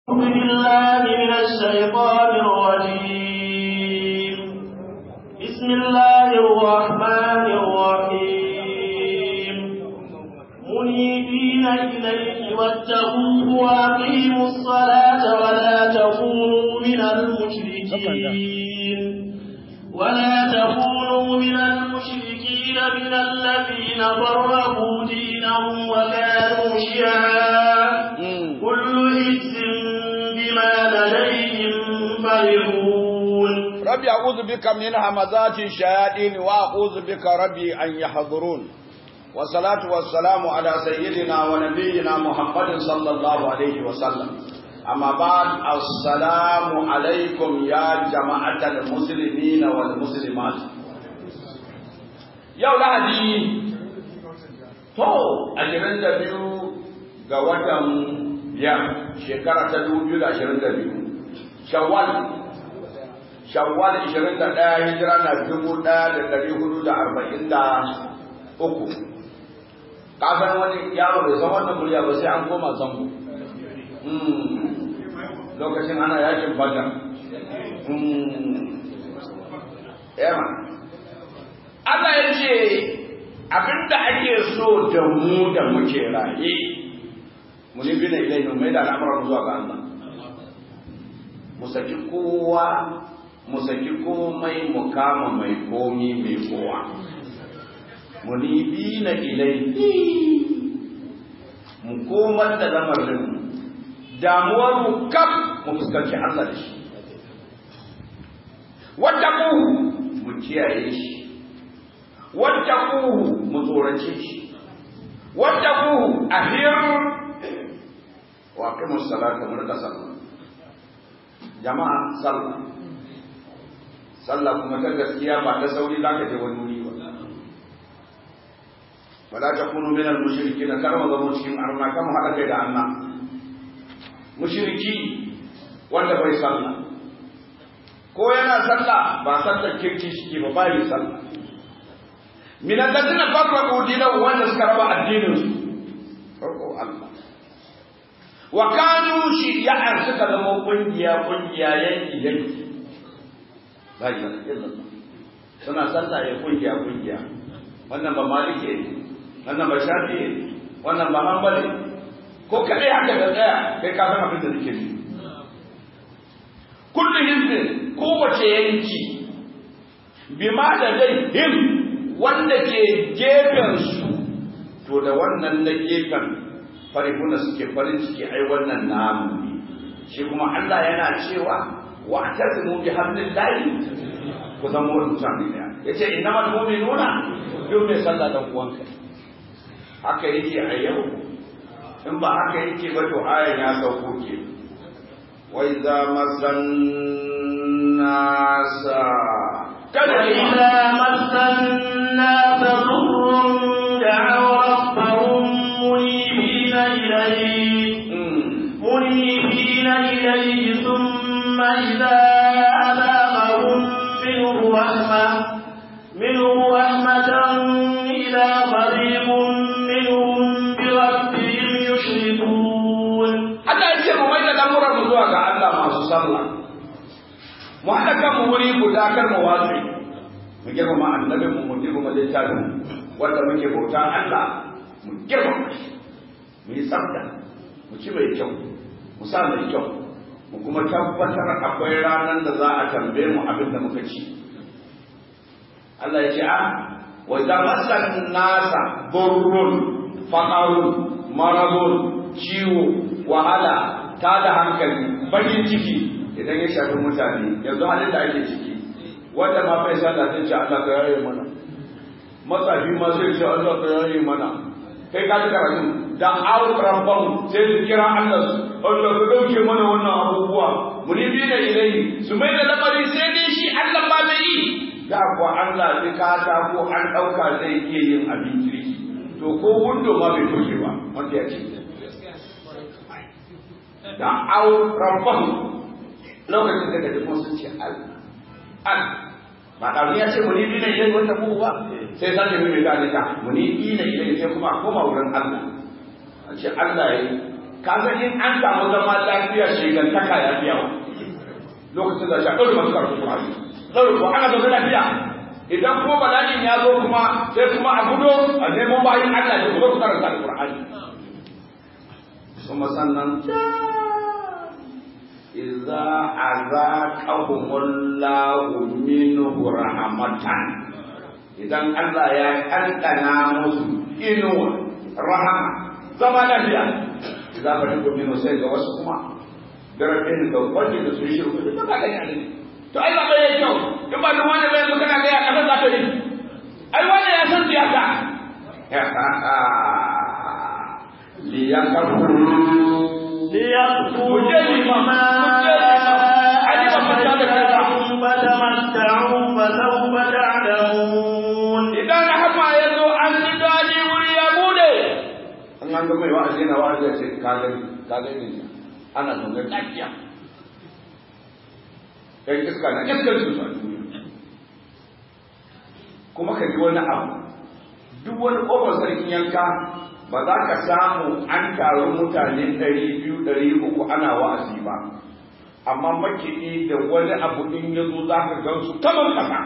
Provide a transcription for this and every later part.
أعوذ بالله من الشيطان الرجيم بسم الله الرحمن الرحيم منيبين إليه واتقوه وأقيموا الصلاة ولا تكونوا من المشركين ولا تكونوا من المشركين من الذين فرقوا دينهم وكانوا شيعا كل حزب بما لديهم فرحون ربي أعوذ بك من همزات الشياطين وأعوذ بك ربي أن يحضرون والصلاة والسلام على سيدنا ونبينا محمد صلى الله عليه وسلم أما بعد السلام عليكم يا جماعة المسلمين والمسلمات يا ولادي تو أجرن دبيو ga watan biyar shekara ta dubu biyu da ashirin da biyu shawwal shawwal ishirin da ɗaya hijira na dubu ɗaya da ɗari hudu da arba'in da uku kafin wani yaro bai san wannan murya ba sai an koma zango lokacin ana yakin badar yamma Allah ya ce abinda ake so da mu da muke raye mu ne bina ilai mu mai da al'amuran zuwa ga Allah mu saki kowa mu saki komai mu kama mai komi mai kowa mu ni bina ilai mu komar da lamarin damuwar mu kaf mu fuskanci Allah da shi wattaquhu mu kiyaye shi wattaquhu mu tsorace shi wattaquhu ahir wa aqimu salata mu rika sallah jama'a sallah sallah kuma ta gaskiya ba ta sauri zaka je wani wuri ba wala takunu min al-mushrikeen kar mu zama cikin arna kan mu hada kai da Allah mushriki wanda bai sallah ko yana sallah ba sallar kirki shi ba bai sallah min alladhina farraqu dinahum wanda suka raba addinin su farko Allah wa kanu shi'an suka zama kungiya kungiya yanki yanki la ilaha illallah suna sallah ya kungiya kungiya wannan ba malike ne wannan ba shafi ne wannan ba hanbali ko kadai haka da tsaya kai ka san abin da nake yi kullu hizbin kowace yanki bima da dai him wanda ke gefen su to da wannan na gefen farihuna suke farin ciki ai wannan namu ne shi kuma Allah yana cewa wa atasimu bi hablillahi ku zama wani mutane da yace innamal mu'minuna duk mai sallah dan uwanka haka yake a yau in ba haka yake ba to ayan ya sauko ke wa idza masan nasa kada idza masan nasa dhurrun da'aw rabbahum munibina ilayhi munibina ilayhi thumma idza adaqahum minhu rahmah minhu rahmatan ila qaribun zuwa ga Allah masu sallah mu haɗa kan mu wuri guda kar mu watsi mu girmama annabin mu mu girmama littafin wanda muke bauta Allah mu girmama shi mu yi tsafta mu ci mai kyau mu sa mai kyau mu kuma tabbatar akwai ranar da za a tambaye mu abin da muka ci Allah ya ce a wa idza masan nasa burrun faqarun maradun ciwo wahala ta da hankali bakin ciki idan ya shafi mutane yanzu halin da ake ciki wanda ma bai sallah sai ce Allah ka yaye mana matsafi ma sai ce Allah ka yaye mana kai ka ji karatu da awran sai su kira Allah Allah ka dauke mana wannan abubuwa munibi da ilai su mai da lamari sai dai shi Allah ba mai yi da kuwa Allah bi kata ko an dauka zai iya yin abin kirki to ko wundo ma bai toshe ba wanda ya ce da au rabbahu lokacin da kaji sun ce al al ba da ya ce muni ina ilai wata mu ba sai sake mai mai gane ta muni ina ilai sai kuma koma wurin Allah a ce Allah yayi ka san in an samu zama lafiya shigantaka ya fi yawa lokacin da shi ɗaure masu karfi kuma ɗaure ko ana zaune lafiya idan kuma bala'in ya zo kuma sai kuma a gudo a nemo bayan Allah da kuma ku karanta alƙur'ani kuma sannan إذا أذاقهم الله منه رحمة إذا الله يا أنتنا مسلم رحمة زمان فيها إذا فريق منه سيد وسكما darasin da wanda da su yi shiru da ba gani ne to ai ba bai kyau in ba wani bai zo kana ga ya kasa za ta yi ai wanda ya san siyasa liyakafuru ليكفروا بما آتيناهم فتمتعوا فسوف تعلمون idan rahama ya zo an ji daɗi wuri ya bude an an ga mai wa'azi na wa'azi ya ce ka gani ka gani ne ana zaune lafiya ɗan iska na iskar su a duniya kuma ka ji wani abu duk wani ƙofar sarkin yanka ba za ka samu an taru mutane ɗari biyu ɗari uku ana wa'azi ba amma makiɗi da wani abu in ya zo za ka gan su kamar kasa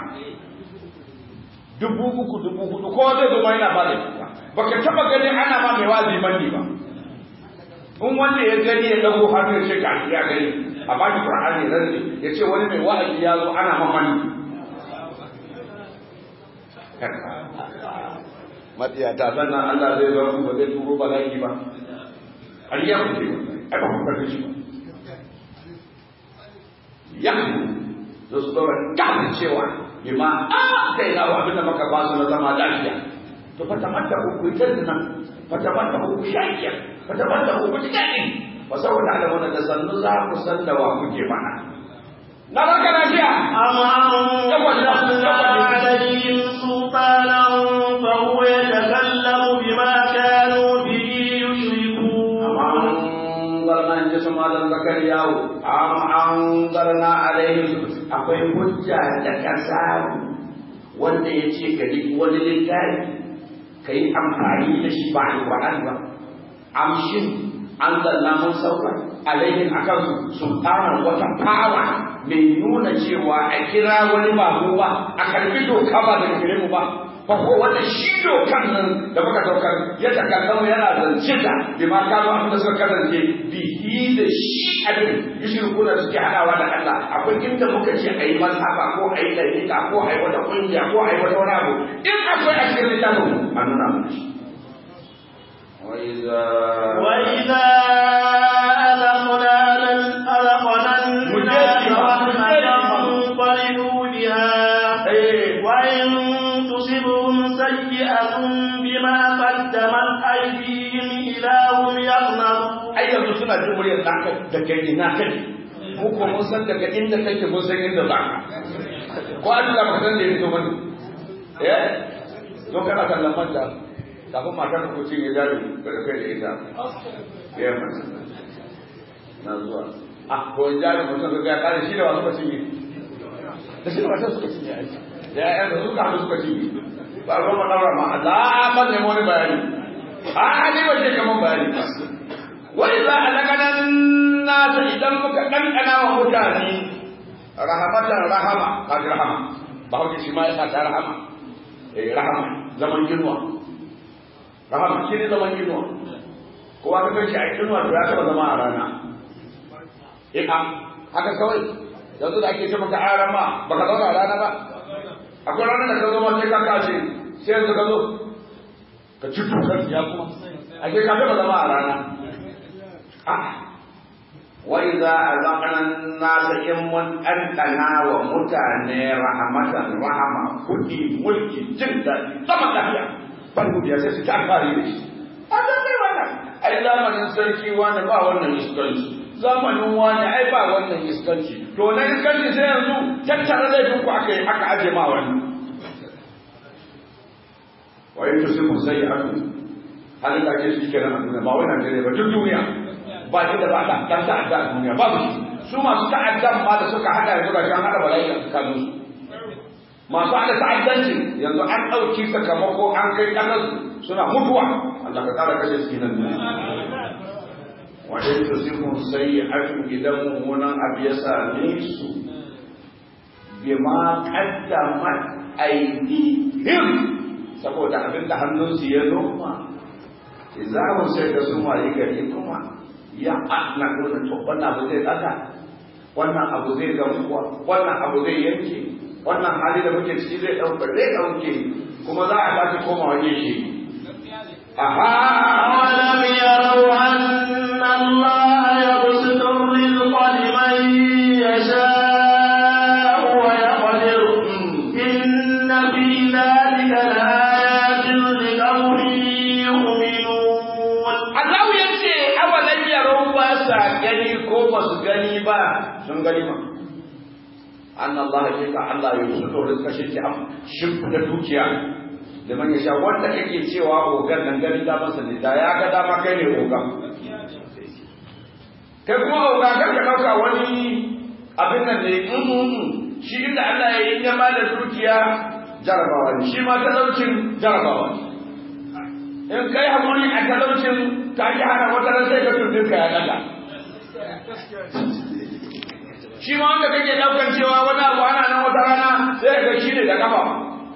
dubu uku dubu hudu kowa zai zo ma yana ba da kyauta baka taba gani ana ma mai wazi mandi ba in wanda ya gani ya dago hannu ya ce ka ya gani a baki qur'ani ran ya ce wani mai wa'azi ya zo ana ma mandi matsiyata sannan Allah zai zo ba zai turo bala'i ba har ya kuce ai ba ku karfi shi ba ya zo su dora kafin cewa bima a kai na wa abin da maka ba su na zama lafiya to fata mata ku ku tantana fata mata ku ku shakiya fata mata ku ku tikani fa saboda alamun da sannu za ku san da wa kuke mana na barka lafiya أم أنزلنا عليهم سلطانا فهو يتكلم بما كانوا به يشركون anzarna in ji su malam zakariyawo am anzarna alaihim akwai hujja da ka samu wanda ya ce ka yi wani littafi ka yi amfani da shi ba alƙur'ani ba amshin anzarna mun sauka alaihim akan su sultanan wata fawa mai nuna cewa a kira wani ba ba a karbi doka ba daga gare mu ba fa ko wanda shi dokan nan da muka daukar ya takallamu yana zance da bi ma kano abin da suka kasance bihi da shi abin yushriku da suke hadawa da Allah akwai inda muka ce a yi mazhaba ko a yi dalika ko a yi wata kungiya ko a yi wata wani abu in akwai a cikin littafin a nuna mu shi وإذا أذقنا أذقنا الناس رحمة فرحوا بها وإن تصبهم سيئة بما قدمت أيديهم إذا هم يقنطون ai yanzu suna jin muryar naka daga ina kake mu ko mun san daga inda kake mun san inda za ka ko Allah ba san da yake bane eh to kana kallon manta kafin matar ko cin ya jari da kai da ita ya masa na zuwa ah ko jari mutum ga ya kare shi da wasu ba cinye da shi da wasu suka cinye aiki da ya da suka haɗu suka cinye ba ruwan madara ma Allah ba ne wani bayani a ni ba ce kaman bayani ba wai za a laganan nasa idan muka ɗanɗana wa mutane rahamatan rahama kaji rahama ba hauke shi ma ya ta rahama eh rahama zaman yunwa rahama shi ne zaman yunwa kowa ka kai shi a yunwa to ya taɓa zama a rana eh a haka kawai yanzu da ake ce maka a rama ba ka zauna a rana ba akwai ranar da ka zo ma sai ka kashe sai yanzu ka zo ka ci tukar ya kuma ake ka taɓa zama a rana وإذا أذقنا الناس إن أنتنا ومتانا رحمة رحمة كل ملك جدا كما تحيا فنقول يا سيدي تعالى ليش هذا ما وانا أي زمن سركي وانا با وانا يسكنش zamanin wani ai ba wannan iskanci to na iskanci sai yanzu tattara laifin ku aka yi aka aje ma wani wa yin tusibu sai ya halin da ke shi kenan a duniya ba wai Najeriya ba duk duniya ba shi da ba ta dan ta'adda a duniya babu shi su masu ta'addan ma da suka hada yanzu ga kan hada bala'i a tsakanin su masu hada ta'addanci yanzu an ɗauki sakamako an kai ƙasar suna mutuwa Allah ka tsara kashe su nan wajen da sun sai hakan idan mummunan abu ya same su bima qaddamat aydihim saboda abin da hannunsu ya noma za mu sai da sun waye gari kuma ya na nuna to wannan abu zai tsaka wannan abu zai gamuwa wannan abu zai yanke wannan hali da muke ciki zai ɗauka zai ɗauke kuma za a tafi koma waje shi أولم يروا أن الله يبسط الرزق لمن يشاء ويقدر إن في ذلك لآيات لقوم يؤمنون Allah ya ce awalan yarau ba sa gani ko ba su gani ba sun gani ba an Allah ya ka Allah ya su to rizka shi ke am shimfida dukiya da man yasha wanda kake cewa ogan nan gani da masa ne da ya ga dama kai ne ogan kai kuma oga kar ka dauka wani abin nan ne shi inda Allah ya yi ya da dukiya jarabawa ne shi ma talaucin jarabawa ne in kai hakuri a talaucin ka ji hana wata ran sai ka turbin ka ya daga shi ma wanda kake daukan cewa wani abu ana nan wata rana sai ga shi ne da kafa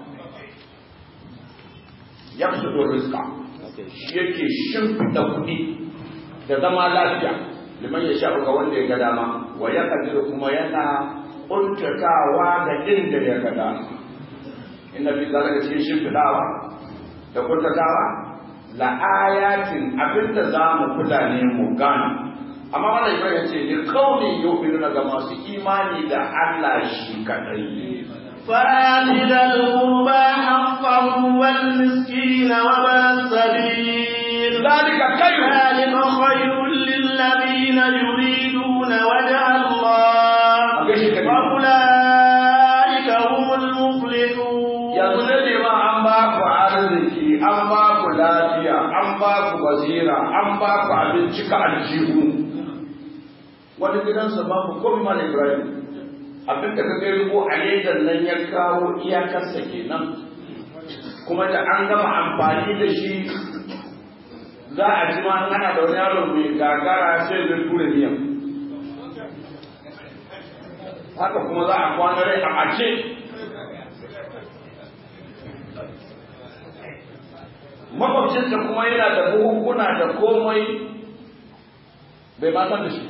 ya fi da rizka shi yake shimfiɗa kuɗi da zama lafiya liman ya sha ga wanda ya ga dama wa ya kadiru kuma yana kuntatawa da inda ya ga dama inna fi zalika cikin shimfiɗawa da kuntatawa la ayatin abinda za mu kula ne mu gane amma wannan ibrahim ce ne kaunin yu'minuna ga masu imani da Allah shi kadai فآت ذا القربى حقه والمسكين وابن السبيل ذلك خير ذلك خير للذين يريدون وجه الله وأولئك هم المفلحون yanzu ne ma an ba ku arziki an ba ku lafiya an ba ku basira an ba ku abinci ka aljihu wani gidansa babu komai mala ibrahim abin da ka gari ko a ledan nan ya kawo iyakarsa kenan kuma da an gama amfani da shi za a ji ma ana da wani yaro mai gagara sai zai tura miyan haka kuma za a kwana rai a mace makwabcinsa kuma yana da buhukuna da komai bai ma san da shi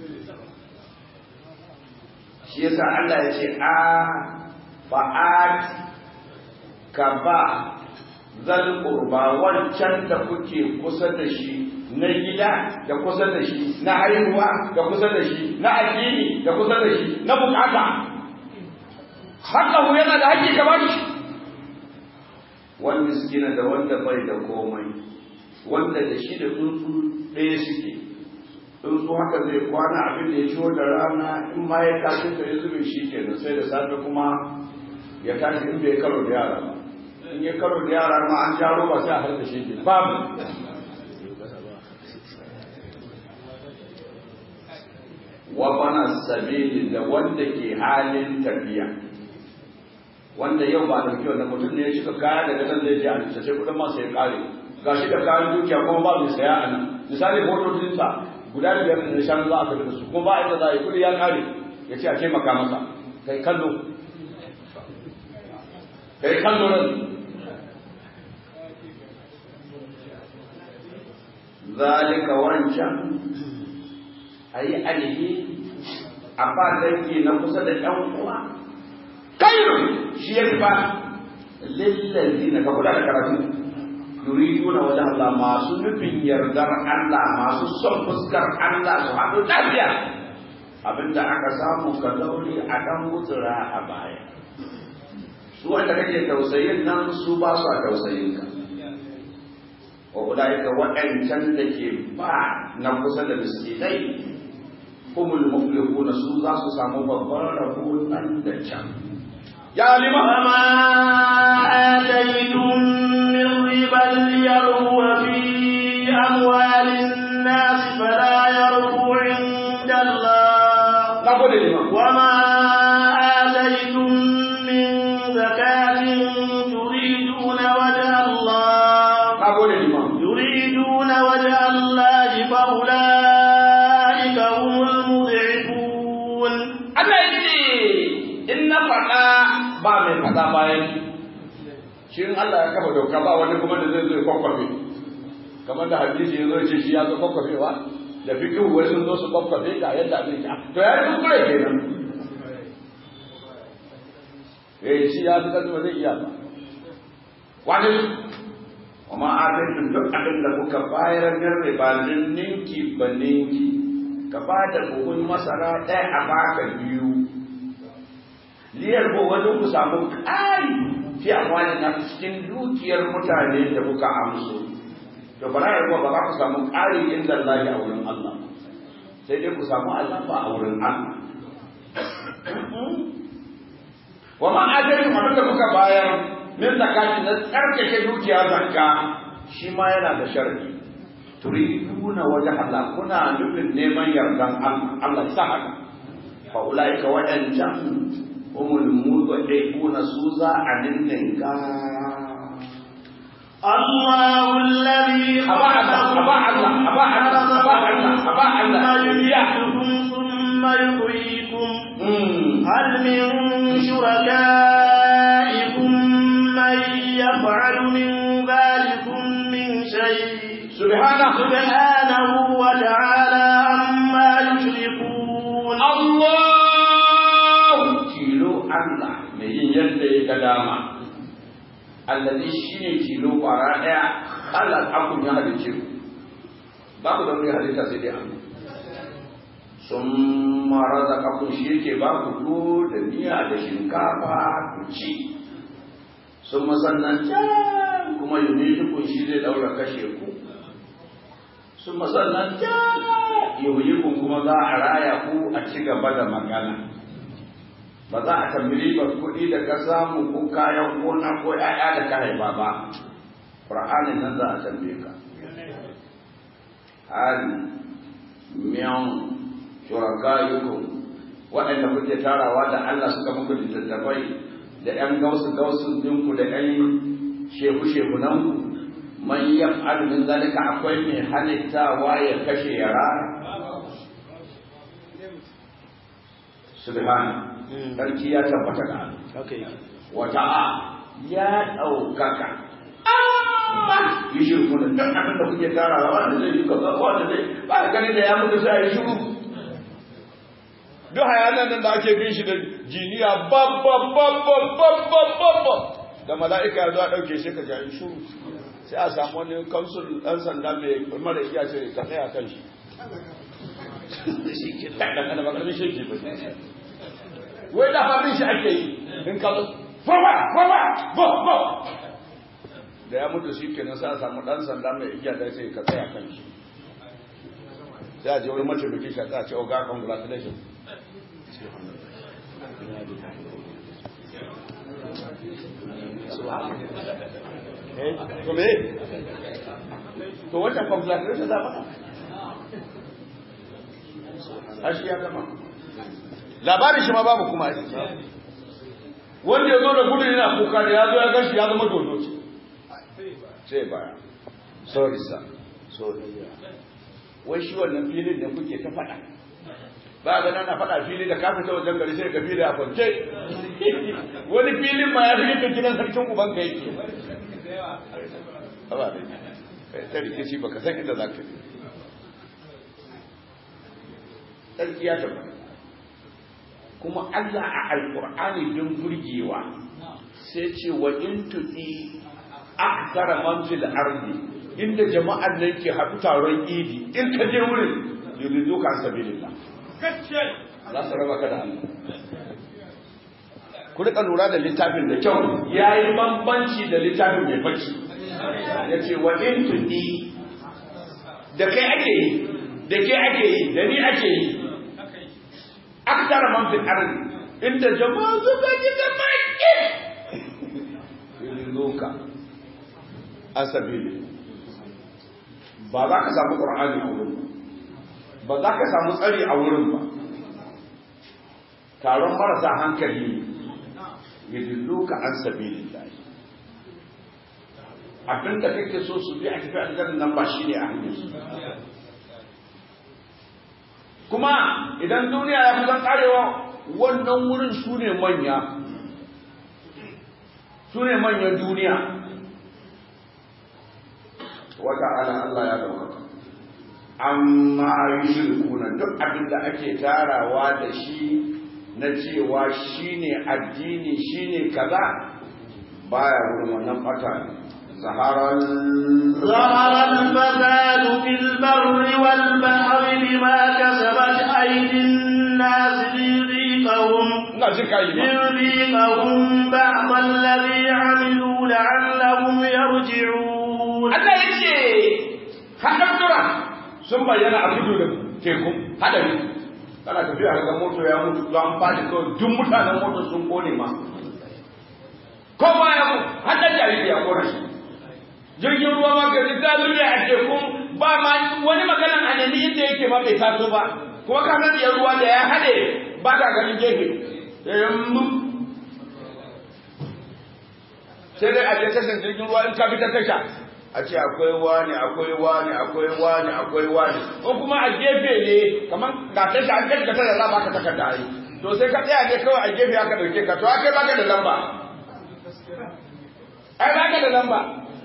shi yasa Allah ya ce a fa'at ka ba zal qurba wancan da kuke kusa da shi na gida da kusa da shi na haihuwa da kusa da shi na addini da kusa da shi na bukata haka yana da haƙƙi ka ba shi wani miskina da wanda bai da komai wanda da shi da tsuntsu ɗaya suke tsuntsu haka zai kwana abin da ya ciwo da rana in ma ya tashi da ya zube shi ke sai da safe kuma ya tashi in bai karo da yara ba in ya karo da yara ma an jaro ba sai a har da shi ke babu wa bana sabili da wanda ke halin tafiya wanda yau ba dauki wannan mutum ne ya shiga kaya daga nan zai je a lissa sai kudin masa ya kare ga shi da kayan dukiya kuma ba mai saya a nan misali motocinsa guda biyar da shan za a tafi da su kuma ba inda za a yi kudi ya kare ya ce a taimaka masa kai kallo kai kallo nan zalika wancan a yi alihi a ba dangi na kusa da ɗan uwa kairu shi ya fi ba lillazi na kula da karatu yuriduna wajen Allah masu nufin yardar Allah masu son fuskar Allah su haɗu lafiya abinda aka samu ka daure a ɗan mutsura a baya su wanda kake tausayin nan su ba su a tausayin ka wa ulaika waɗancan da ke ba na kusa da miskinai humul muflihuna su za su samu babban rabo nan da can ya lima وما آتيتم من ربا ليربو في أموال الناس فلا يربو عند الله na gode lima وما آتيتم من زكاة تريدون وجه الله na gode lima يريدون وجه الله فأولئك ba mai faɗa bayan shi in Allah ya kafa doka ba wani kuma da zai zo kwakwafe kamar da hadisi ya zo ce shi ya zo kwakwafewa da fikihu wai sun zo su kwakwafe ga yadda abin ya to ya yi kuskure kenan eh shi ya fi ba zai iya ba wani kuma adadin duk abin da kuka bayar min riba ninki ba ninki ka ba da buhun masara ɗaya a baka biyu liyar ko wajen ku samu ƙari fi amfani na cikin dukiyar mutane da kuka amso to bara ya ba za ku samu ƙari inda Allah a wurin Allah sai dai ku samu Allah ba a wurin Allah wa ma adadin abin da kuka bayar min zakati na tsarkake dukiya zakka shi ma yana da sharadi turiduna waje Allah kuna nufin neman yardan Allah sa haka fa ulaika wadancan humul mudhi'una su za a ninninka الله الذي أبا الله أبا الله أبا الله أبا الله أبا الله ثم يميتكم ثم يحييكم هل من شركائكم من يفعل من ذلكم من شيء سبحانه سبحانه وتعالى عما يشركون الله تيلو الله من يدي كلامه الذي شيني تيلو قراءة الله أكون يا هذا تيلو babu da wani halitta sai dai Allah sun mara da kafin shi yake ba ku tuwo da miya da shinkafa ku ci sun masannan can kuma yi dukun shi zai daura kashe ku sun masannan can yi ku kuma za a raya ku a ci gaba da magana ba za a tambayi ba kuɗi da ka samu ko kayan gona ko ‘ya'ya da ka haifa ba ƙur'anin nan za a tambaye ka hali miyan shurakayukum waɗanda kuke tarawa da Allah suka muku littattafai da ‘yan gausu gausun dinku da ‘yan shehu shehu nan man yaf'al min zalika akwai mai halittawa ya kashe yara subhana sarki ya tabbata ga Allah wata ya ɗaukaka yi shirku da duk abin da kuke tarawa wanda zai yi kaza wanda zai ba ganin da ya mutu sai ya shiru duk hayanan nan da ake bin shi da jiniya babba da mala'ika ya zo a ɗauke shi ka ja yi shiru sai a samu wani kansul ɗan sanda mai mara iya ce ka tsaya kan shi shi ke ɗan ɗan ba ƙarfin shi ba wai da fadin shi ake yi in ka zo fawa fawa bo bo da ya mutu shi kenan sai a samu ɗan sanda mai iya da sai ka tsaya kan shi sai a je wani mataimakin shi a tsaya ce oga congratulations to me to wannan congratulations za mata hashi ya gama labarin shi ma babu kuma wanda ya zo da gudu yana kuka da ya zo ya gashi ya zama dodo ce sai baya sorry sir sorry wai shi wannan filin da kuke ta faɗa ba ga na faɗa fili da kafin ta wajen gari sai ka fili a kwance wani filin ma ya fi yadda gidan sarkin uban ka yake ba da kai ta rikici baka san inda za ka yi sarki ya tabbata kuma Allah a alkur'ani don burgewa sai ce wa in tuti akthara man fil ardi inda jama'ar nan ke haɗu taron idi in ka je wurin yuridu ka sabilillah za su raba ka da Allah ku rika lura da littafin da kyau yayi bambanci da littafin mai bacci yace wa in tuti da kai ake yi da ke ake yi da ni ake yi akthara man fil ardi inda jama'a suka ji da maki yuriduka asabili ba za ka samu qur'ani a wurin ba za ka samu tsari a wurin ba taron marasa hankali yuriduka an sabilillah abin da kake so su bi a tafi aljanna nan ba shine a hanyar su kuma idan duniya ya kusan karewa wannan wurin su ne manya su ne manyan duniya wata ala Allah ya ɗaukaka amma yushrikuna duk abin da ake tarawa da shi na cewa shine addini shine kaza baya wurin wannan fata zaharar ظهر الفساد في البر والبحر بما كسبت أيدي الناس ليذيقهم ina jin kai ba ليذيقهم بعض الذي عملوا لعلهم يرجعون Allah ya ce haɗaɗɗura sun bayyana a tudu da teku haɗari kana tafiya daga moto ya mutu to an faɗi kawai duk mutanen moto sun kone ma kowa ya mutu haɗar jariri ya kone shi jirgin ruwa ma gari ta zuriya a tekun ba ma wani maganan a nemi inda yake ma bai taso ba kuma ka san iya ruwa da ya haɗe ba ka ganin gefe sai dai a je tashan jirgin ruwa in ka bi ta tasha a ce akwai wani akwai wani akwai wani akwai wani ko kuma a gefe ne kamar ga tasha an kai ka tada za ba ka takarda ai to sai ka tsaya ne kawai a gefe aka dauke ka to akai baka da lamba ai baka da lamba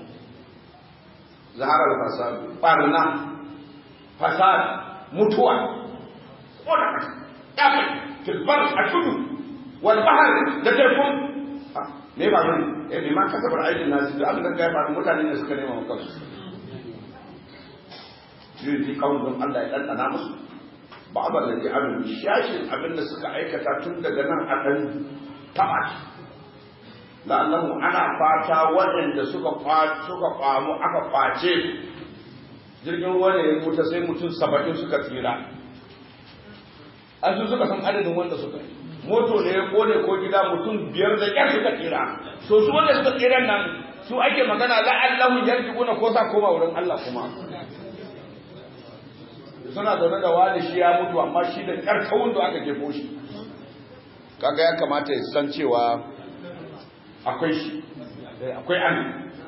zahara al-fasad barna fasad mutuwa wala kafin tilbar a tudu wal bahr da tekun me ba ne eh bi ma kasabar aikin nasu da abin da kai ba mutane ne suka nema maka su yi ji kawun don Allah ya ɗanɗana musu ba ba da ji abin shashin abin da suka aikata tun daga nan a ɗan taɓa shi la'allahu ana fata waɗanda suka suka kwamu aka kwace jirgin ruwa ne ya mutu sai mutum saba'in suka tsira an su suka san adadin wanda suka yi moto ne ya kone ko gida mutum biyar da ƙyar suka tsira to su wanda suka tsira nan su ake magana la'allahu yarji'una ko sa koma wurin Allah kuma suna zaune da wani shi ya mutu amma shi da ƙarƙawun da aka jefo shi kaga ya kamata ya san cewa akwai shi akwai an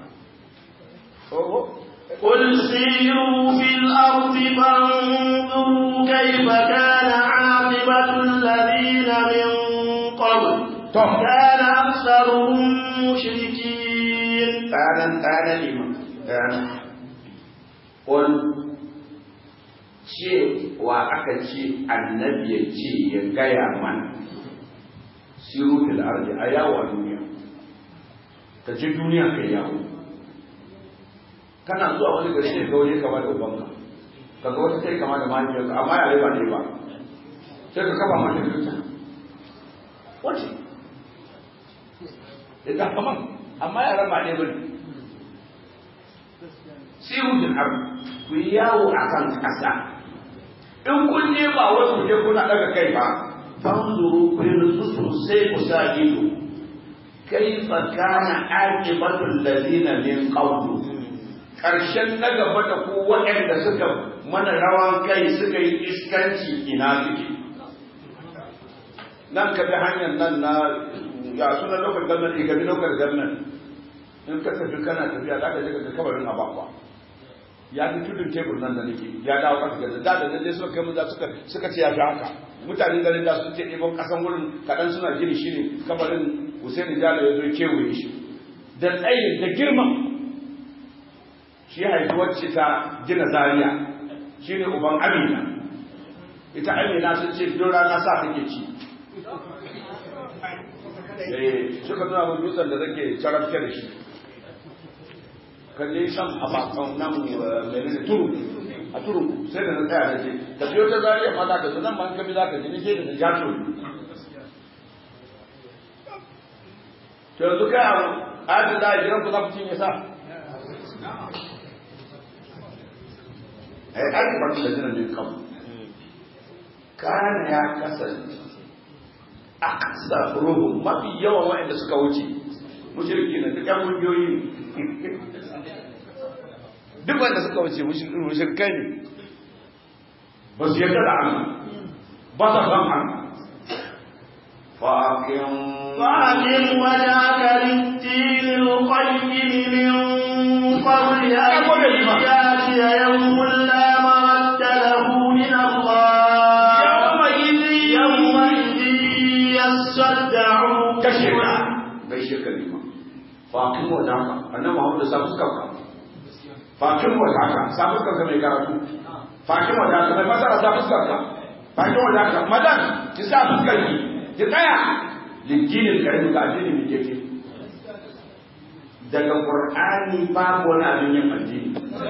قل سيروا في الأرض فانظروا كيف كان عاقبة الذين من قبل طب. كان أكثرهم مشركين tsanan tsanan liman tsanan wani ce wa aka ce annabi ya ce ya gaya mana siru fil ardi a yawo a duniya ka ce duniya kai yawo kana zuwa wani gari ne ga wani kama da ubanka ka ga wata kai kama da mahaifiyarka amma yare ba ne ba sai ka kafa mata kirta wace ita kaman amma yaran ba ne ba ne siru fil ardi ku yi yawo a kan ƙasa in kun je ba wasu je kuna daga kai ba fanzuru ku yi nutsu sosai ku sa ido kaifa kana aqibatul ladina min qablu karshen na gaba da ku waɗanda suka mana rawan kai suka yi iskanci ina suke nan ka bi hanyar nan na ya suna lokacin gwamnati ka bi lokacin gwamnati in ka tafi kana tafiya za ka je ka ga kabarin abakwa ya fi tudun tebur nan da nake ya dawo ƙasa gaza da da naje suka kai mun za suka suka ce ya fi haka mutanen garin da su ce ɗebo ƙasan wurin kaɗan suna gini shi ne kabarin Hussein Jalo ya zo kewaye shi da tsayin da girman shi haifi wacce ta gina Zaria shi ne uban Amina ita Amina sun ce don rana sa take ci suka nuna mun dutsen da zake carafke da shi kalle shan a bakon nan menene turu a turu sai da na tsaya na ce ka biyo ta zariya ma za ka zo nan ma ka bi za ka ji nake da na jato to yanzu kai abu ayatun da jiran ku za ku cinye sa ai ake farko da jiran ne kan kana ya kasance a kasa ruhu mafi yawan waɗanda suka wuce mushriki ne duk yan kungiyoyi ne duk wanda suka wuce mushrikai ne ba su yarda da Allah ba sa san Allah fa'aqim فأقم وجهك للدين القيم من قبل أن يأتي يوم لا مرد له من الله يومئذ يومئذ يصدعون kashe ka bai shi kalima fakin wata haka annan Muhammadu sa fuskar ka fakin wata haka sa fuskar ka mai karatu fakin wata haka mai masara sa fuskar ka fakin wata haka madan ki sa fuskar ki ki tsaya liddinin karfi ga addini mai keke daga qur'ani babu wani abin yin addini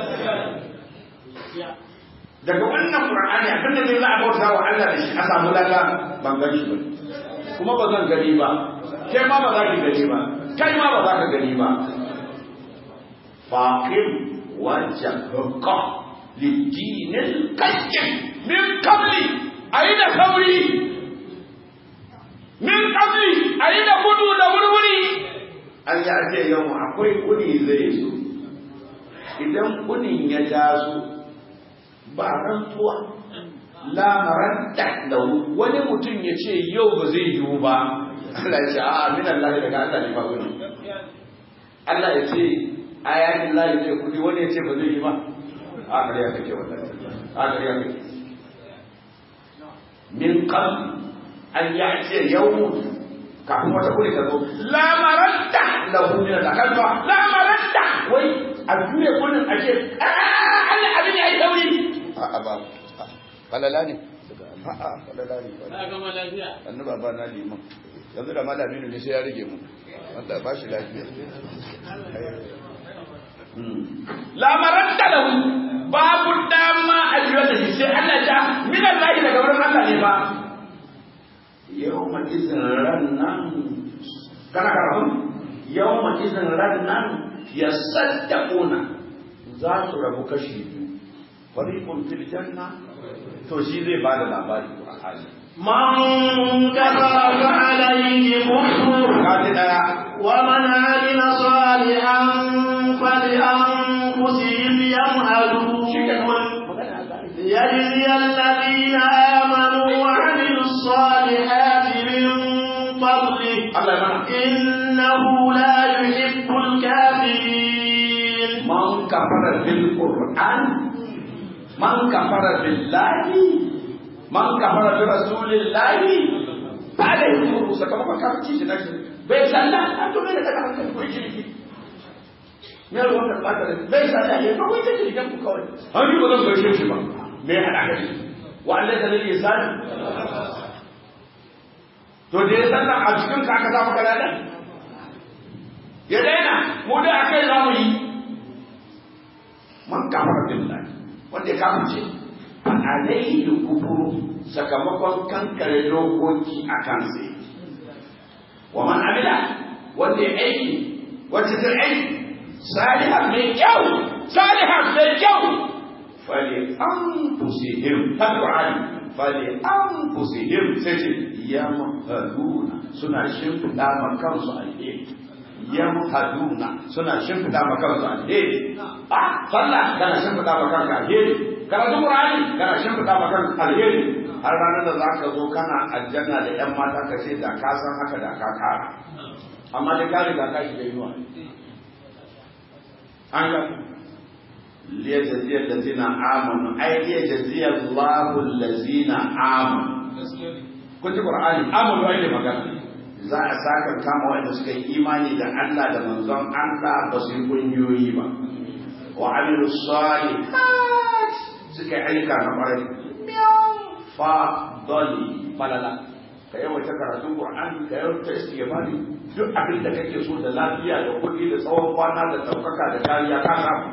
daga wannan qur'ani abinda zai za a bauta wa Allah da shi a samu lada ban gani ba kuma ba zan gani ba kai ma ba za ki gani ba kai ma ba za ka gani ba faqim wajhaka lidinil qayyim min qabli aina sauri min qabli aina gudu da wurwuri an ya ce yau akwai kuni zai zo idan kunin ya taso ba rantuwa lamaran da wani mutum ya ce yau ba zai yiwu ba Allah ya ce a min Allah daga Allah ne ba kuni Allah ya ce ayatin Allah ya ce kudi wani ya ce ba zai yi ba a kariya kake wannan a kariya kake min qabli an ya ce yau kafin wata kuri ta zo lamaranta lahu min Allah kalma lamaranta wai a juye kunin a ce Allah abin ya yi dauri a'a ba falala ne a'a falala ne Na gama lafiya. annabi ba na liman yanzu da malami ne sai ya rage mu wanda ba shi lafiya lamaran da lahu babu dama a jiwa da shi sai Allah ja min Allah daga wurin Allah ne ba yau ma izin ran nan kana karatu yau ma izin ran nan ya saddaquna za su rabu kashi biyu fariqun fil janna to shi zai bada labari Qur'ani من كفر فعليه كفر kaji daya ومن عمل صالحا فلأنفسهم يمهدون ليجزي الذين آمنوا وعملوا الصالحات من فضله Allah ya mana إنه لا يحب الكافرين man kafara bil Qur'an man kafara billahi man kafara bi rasulillahi ba da yi sakamakon kafirci shi na shi bai sallah an to bai da daga hankali ko shirki me ya ruwan karɓa da bai sallah ya kawai ta shirken ku kawai an yi ba zan gaishe shi ba me ya haɗa ka shi wa Allah ta lalle sani to da ya sallah a cikin ka aka samu kalala ya daina mu dai akai za mu yi man kafara billahi wanda ya kafirce a alaihi da kufuru sakamakon kankare dokoki a kansa wa man amila wanda ya aiki wacce ta aiki salihan mai kyau salihan mai kyau fali an fusihim ta qur'ani fali an fusihim sai ce yamhaduna suna shimfiɗa ma kansu alheri yamhaduna suna shimfiɗa ma kansu alheri a sallah kana shimfiɗa ma kanka alheri karatu qur'ani kana shimfiɗa ma kanka alheri har ranar da zaka zo kana aljanna da yan mata ka ce da ka san haka da ka kara amma da ka riga ka shiga yiwa an ga liyajziya allazina amanu ay liyajziya Allahu allazina amanu kun ji qur'ani amanu ake magana za a saka kama wanda suka yi imani da Allah da manzon Allah ba su yi kungiyoyi ba wa amilu salihat suka yi ayyuka na kwarai fa dali falala ka yawaita karatun qur'ani ka yawaita istighfari duk abin da kake so da lafiya da kuɗi da tsawon kwana da ɗaukaka da kariya ka samu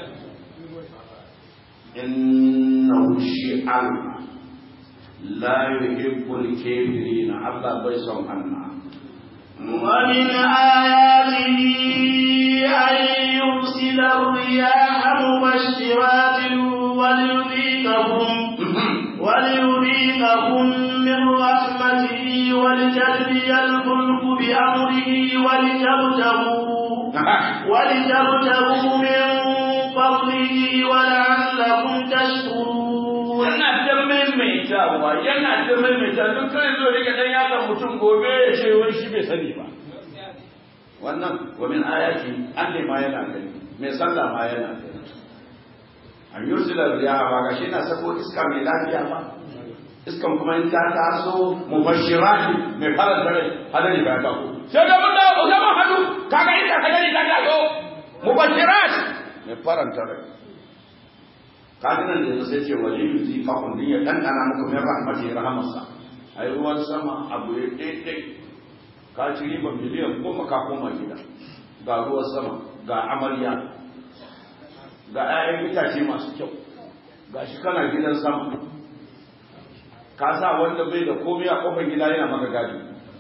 innahu shi Allah la yuhibbul kafirin Allah bai son Allah ومن آياته أن يرسل الرياح مبشرات وليذيقكم وليذيقكم من رحمته ولتجري الفلك بأمره ولتبتغوا ولتبتغوا من فضله ولعلكم تشكرون yana ta maimaitawa yana ta maimaita duk kai zo rika dan yaka mutum gobe ya ce wai shi bai sani ba wannan wa min ayati an ne ma yana gani mai sallah ma yana gani an yursila riyaha ba ga shi na sako iska mai lafiya ba iskan kuma in ta taso mubashirati mai faranta rai hadari ba ta ko sai da mun dawo zaman hannu kaga inda hadari ta taso mubashirati mai faranta rai kadinan da sai ce wali yuzi fa kun ya dandana muku min rahmati rahmatsa ai ruwan sama abu ya daidai ka ci riba miliyan goma ka koma gida ga ruwan sama ga amarya ga 'ya'yan itace masu kyau ga shi kana gidan sama ka sa wanda bai da komai a kofar gida yana maka gadi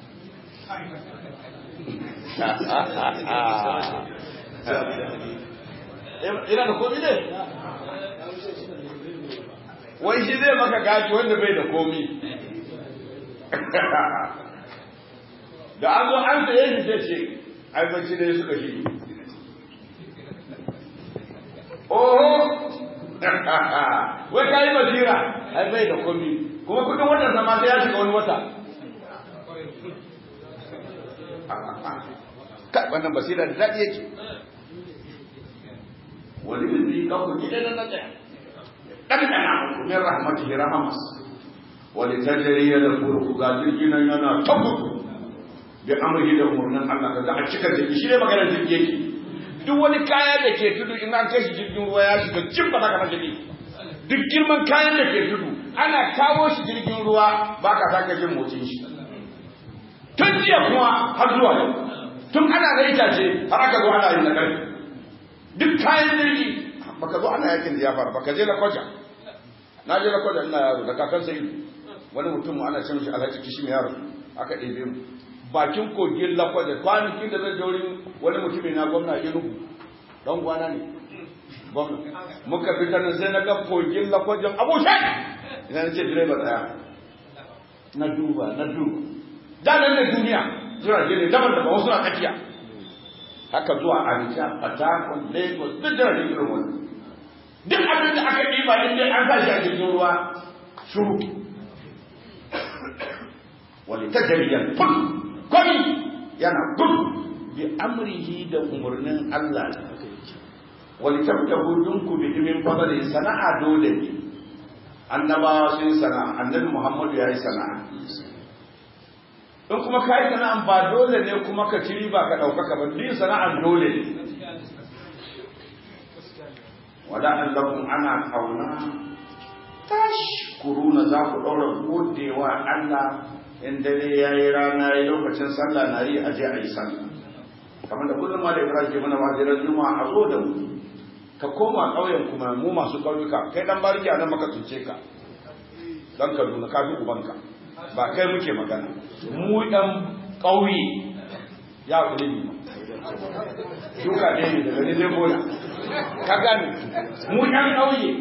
ina da komai ne wai shi zai maka gadi wanda bai da komai da an zo an tsaye shi sai ce ai bacci ne suka shi oho wai ka yi basira ai bai da komi kuma kudin watan sama sai ya shiga wani wata kai wannan basira da daɗi yake wani bizi ka ku gida na tsaya ɗan ɗana muku min rahmatihi rahamas wani tajari ya da furku ga jirgin nan yana ta gudu bi amrihi da umurnin Allah kaga a cika jirgi shi ne maganar jirgi yake duk wani kaya da ke tudu in an kai shi jirgin ruwa ya shiga jin ba za ka na jirgi duk girman kayan da ke tudu ana kawo shi jirgin ruwa ba ka sake jin motsin shi tun jiya kuma har zuwa yau tun ana da itace har aka zo ana yin na ƙarfi duk kayan jirgi baka zo ana yakin da ya fara baka je lakwaja na je lakwaja ina yaro da kakan sai wani mutum ana ce mishi alhaji kishi mai yaro aka ɗebe mu bakin kogin lakwaja kwanakin da zai je wurin wani mutumin na gwamna inugu don gwana ne gwamna muka fita nan sai na ga kogin lakwajan abu shai ina na ce direba tsaya na duba na duba da nan da duniya jirage ne daban daban wasu na tsakiya haka zuwa Abuja, Port Lagos, duk jirage irin wani. Duk abin da aka ɗiba in dai an sa shi a jirgin ruwa shuru. Wani ta jariyar ful, kwami yana gudu bi amrihi da umarnin Allah wani tabtahu dinku bi min fadli sana'a dole ne annabawa sun sana'a annabi Muhammadu ya yi sana'a in kuma ka yi sana'an ba dole ne kuma ka ci riba ka ɗaukaka ba din sana'an dole ne wada allakum ana kauna tashkuruna za ku ɗaura godewa Allah in dare ya yi rana ya lokacin sallah na yi aje a yi sallah kamar da kullum ma da ibrahim ke mana wajirar juma'a a zo da mu ka koma ƙauyen kuma mu masu ƙauyuka kai dan bariki a nan maka tunce ka dan kaduna ka fi ubanka ba kai muke magana mu ɗan ƙauye ya kuli ne shuka ne ne daga ne zai bola ka gane mu ɗan ƙauye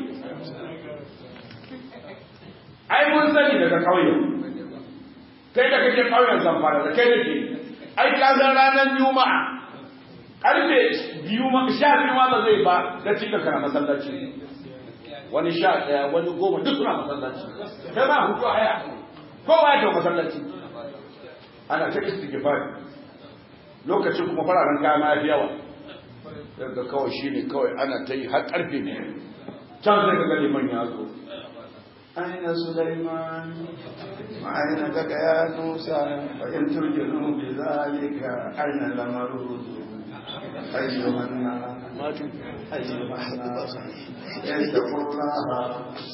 ai mun sani daga ƙauye kai da kake ƙauyen zamfara da kai da ke ai ka san ranar juma'a karfe biyu ma sha biyu ma ba zai ba da cika kana masallaci wani sha ɗaya wani goma duk suna masallaci kai ma hutu a haya kowa ya masallaci ana ta istighfar lokacin kuma fararen kaya ma ya fi yawa daga kawai shi ne kawai ana ta yi har karfe ne can sai ka ga liman ya zo aina sulaiman aina daga ya nusa fa in turjinu bi zalika aina lamaruzu أيها الناس أيها الناس اتقوا الله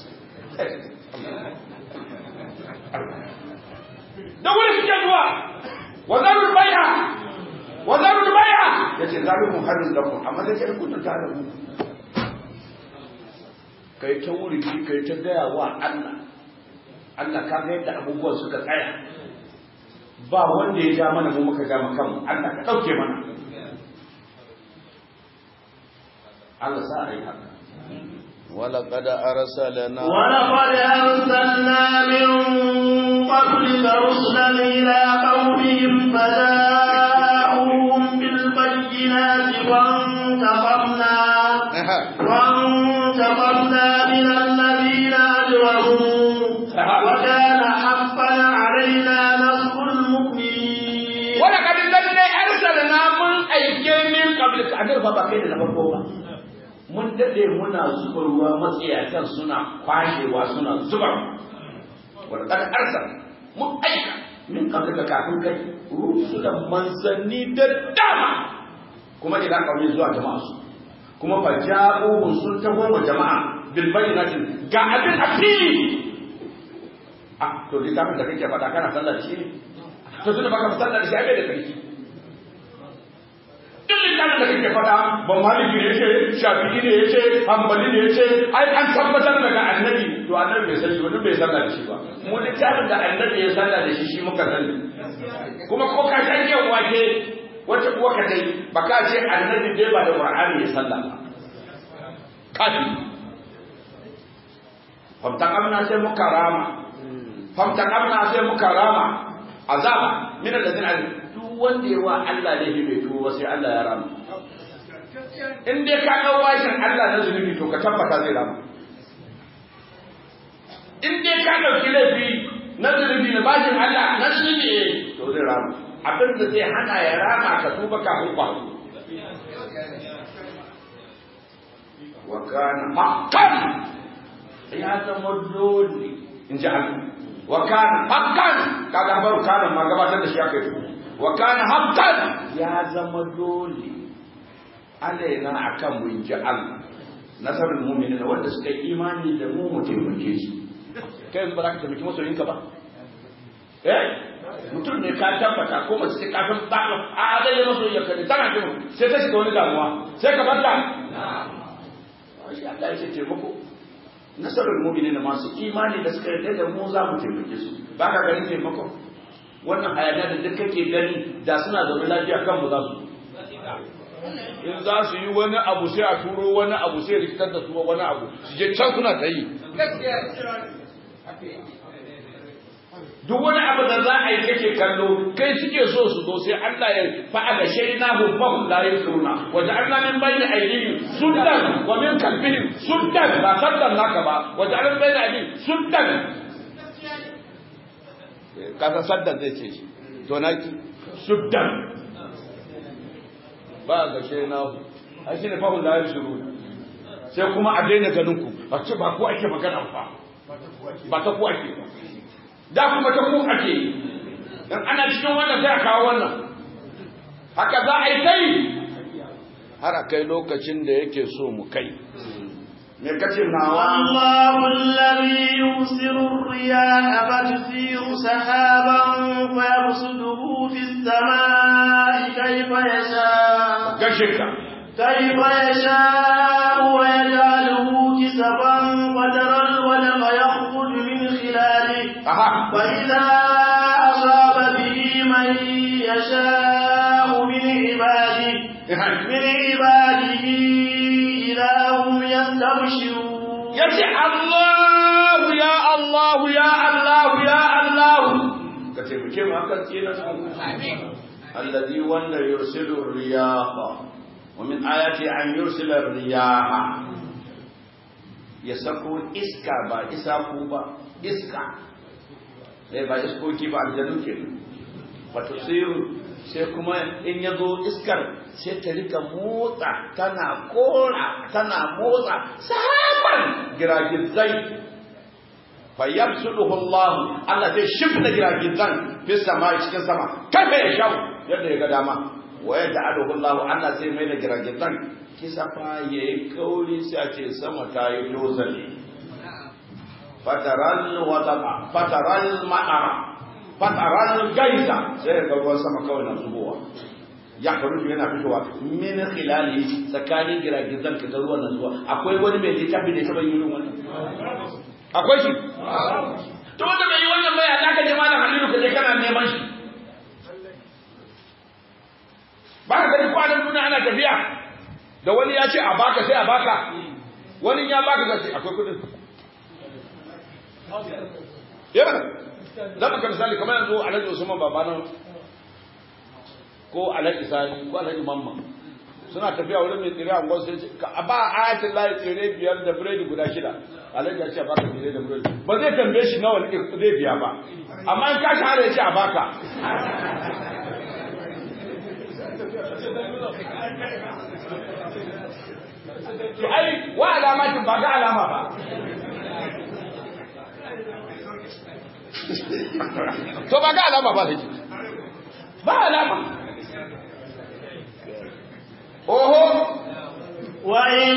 da wuri suke zuwa wa zarul bai'a wa zarul bai'a yace zalimun harin lakum amma da ke kunta ta da mu kai ta wuri kai ta gaya wa Allah Allah ka ga yadda abubuwan suka tsaya ba wanda ya ja mana mu muka ja mu kanmu Allah ka dauke mana Allah sa ai haka ولقد أرسلنا ولقد أرسلنا من قبلك رسلا إلى قومهم فجاءوهم بالبينات وانتقمنا وانتقمنا من الذين أجرموا وكان حقا علينا نصر المؤمنين ولقد لله أرسلنا من أيام من قبلك أدر بابا كده نبقى mun dade muna zuba ruwa matsiyatan suna kwashewa suna zuba wa qad arsal mun aika min qablika kafin kai rusulan manzanni da dama kuma ila kawai zuwa jama'a su kuma fa ja'uhum sun taho wa jama'a bil bayyinatin ga abin a fili ah to littafin da kake faɗa kana sallar shi ne to tunda baka sallar shi ai bai da sarki duk littafin da kake faɗa ban maliki ne yace shafi'i ne yace hanbali ne yace ai an tabbatar daga annabi to annabi bai sani wani bai sallar da shi ba mu littafin da annabi ya sallar da shi shi muka sani kuma ko ka san yau wake wata kuwa ka dai ba ka ce annabi dai ba da qur'ani ya sallah ba kafi famtakamna sai muka rama famtakamna sai muka rama azaba min alladhina duk wanda yawa Allah ne bai tuwo sai Allah ya rama in dai ka dau washin Allah na zunubi to ka tabbata zai rama in dai ka dauki laifi na zunubi na bashin Allah na zunubi to zai rama abin da zai hana ya rama ka tuba kafin kwa wa kana haqqan ya zama dole in ji Allah wa kana haqqan kaga baro kana ma gabatar da shi aka yi wa kana haqqan ya zama dole alaina akan mu in ji Allah nasarul mu'minin wanda suka yi imani da mu mu taimake su kai yanzu ba za ka taimaki masoyinka ba eh mutum ne ka tabbata ko mace ce kafin ba a zai yi masoyinka ne tana jin sai ta shiga wani damuwa sai ka bar ta shi Allah ya ce taimako nasarar mu'minin masu imani da suka yarda da mu za mu taimake su ba ka ganin taimako wannan hayaniya da duk kake gani da suna zaune lafiya kan mu za su in za su yi wani abu sai a turo wani abu sai rikitar da su wani abu su je can suna ta yi duk wani abu da za a yi kake kallo kai suke so su zo sai Allah ya fa'a da shaina hum fahum la yusruna wa ja'alna min bayni aydihim suddan wa min khalfihim suddan ba saddan naka ba wa ja'alna min bayni aydihim suddan kaga saddan zai ce shi to naki suddan ba ga shaina hu ai shine fahum la yusruna sai kuma a daina ganin ku a ce ba ku ake magana fa ba ta ku ake ba da kuma ta ku ake dan ana cikin wannan sai a kawo wannan haka za a yi kai har a kai lokacin da yake so mu kai me kace nawa والله الذي يرسل الرياح فتثير سحابا فيبسطه في السماء كيف يشاء gashe ka كيف يشاء ويجعله كسفا وترى الودق يخرج من خلاله aha وإذا أصاب به من يشاء من عباده من عباده إذا هم يستبشرون yace Allah ya Allah ya Allah ya Allah ka taimake mu akan tsina alladhi wanda yursilu riyaha wa min ayati an yursila riyaha ya sako iska ba isaku ba iska sai ba iskoki ba aljanu ke wato sai kuma in ya zo iskar sai ta rika motsa tana kora tana motsa sahaban giragizai fa yabsuduhu Allah Allah zai shimfida giragizan fi sama cikin sama kafa ya shau yadda ya ga dama wa yaj'aluhu Allah Allah sai mai da giragizan kisa fa yayi kauri sai a ce sama ta yi tozali fataral wadaba fataral ma'ara fataral gaisa sai ga ruwan sama kawai na zubowa ya faru yana fitowa min khilali tsakanin giragizan ka ga ruwan na zuwa akwai wani mai littafi da ya taba yin wannan akwai shi to wanda bai yi wannan bai ya ka je malam Halilu ka je kana neman shi ba ka gani kwanan nuna ana tafiya da wani ya ce a baka sai a baka wani ya baka ga sai akwai kudin ya bana za mu misali kamar yanzu alhaji usman babana ko alhaji sani ko alhaji mamma suna tafiya wurin mai tsire a gwan sai ce ka ba ayatin layi tsire biyar da biredi guda shida alhaji ya ce a baka tsire da biredi ba zai tambaye shi nawa zai biya ba amma in ka shahara ya ce a baka to ai wa alamatin ba ga alama ba to ba ga alama ba sai ba alama oho وإن